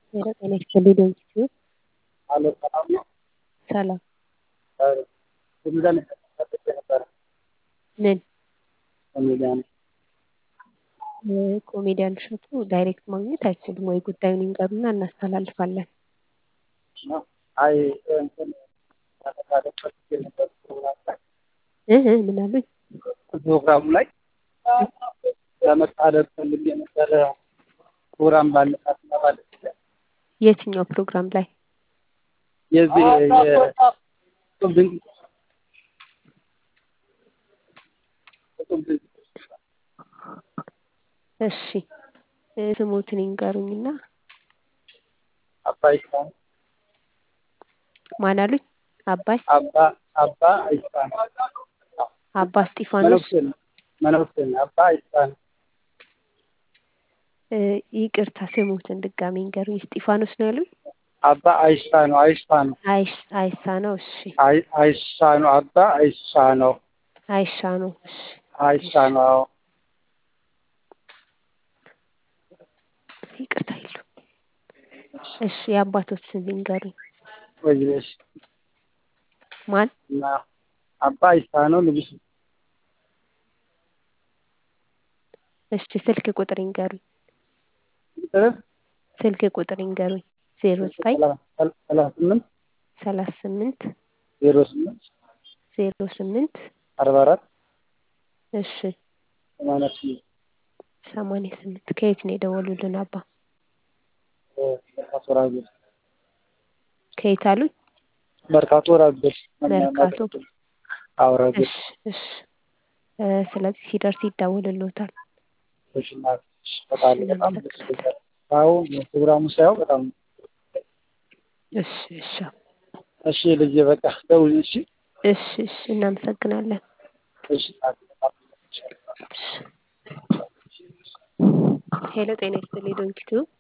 ሄሎ ጤና ይስጥልኝ ዶንኪ አሎ ሰላም ነው? ሰላም ኮሜዲያን ጠብቄ ነበረ። ምን ኮሜዲያን ኮሜዲያን እሸቱ ዳይሬክት ማግኘት አይችልም ወይ ጉዳዩን ይንገሩና እናስተላልፋለን ነው። አይ እንትን ለመሳተፍ ፈልጌ ነበር ፕሮግራም ላይ እህ ምን አሉኝ ፕሮግራሙ ላይ ለመታደር ፈልጌ ነበረ። ፕሮግራም ባለፋት እና ባለ የትኛው ፕሮግራም ላይ የዚህ የጡብ ድንቅ የጡብ ድንቅ እሺ ስሞትን ይንገሩኝና አባይ ካን ማን አሉኝ አባይ አባ አባ አይስፋን አባ እስጢፋኖስ መነኩሴ ነው መነኩሴ ነው። አባ አይስፋን እ ይቅርታ ስሞትን ድጋሚ ይንገሩኝ እስጢፋኖስ ነው ያሉኝ አባ አይሻ ነው አይሻ ነው አይሽ አይሳ ነው እሺ አይ አይሻ ነው አባ አይሻ ነው አይሻ ነው እሺ አይሻ ነው አዎ ይቅርታ ይሉ እሺ የአባቶች ስም ይንገሩኝ ወይሽ ማን እና አባ አይሻ ነው ንጉስ እሺ ስልክ ቁጥር ይንገሩኝ ቁጥር ስልክ ቁጥር ይንገሩኝ ዜሮ ዘጠኝ ሰላሳ ስምንት ሰላሳ ስምንት ዜሮ ስምንት ዜሮ ስምንት አርባ አራት እሺ ሰማንያ ስምንት ሰማንያ ስምንት ከየት ነው የደወሉልን አባ መርካቶ ራገር ከየት አሉኝ መርካቶ ራገር መርካቶ አዎ ራገር እሺ እሺ እ ስለዚህ ሲደርስ ይደውልልዎታል እሺ እናትሽ በጣም በጣም ደስ ይላል። አዎ ፕሮግራሙ ሳየው በጣም እሺ እሺ እሺ ልጄ በቃ ደውል እሺ እሺ እሺ እናመሰግናለን እሺ እናቴ በጣም እሺ ሄሎ ጤና ይስጥልኝ ዶንኪቱ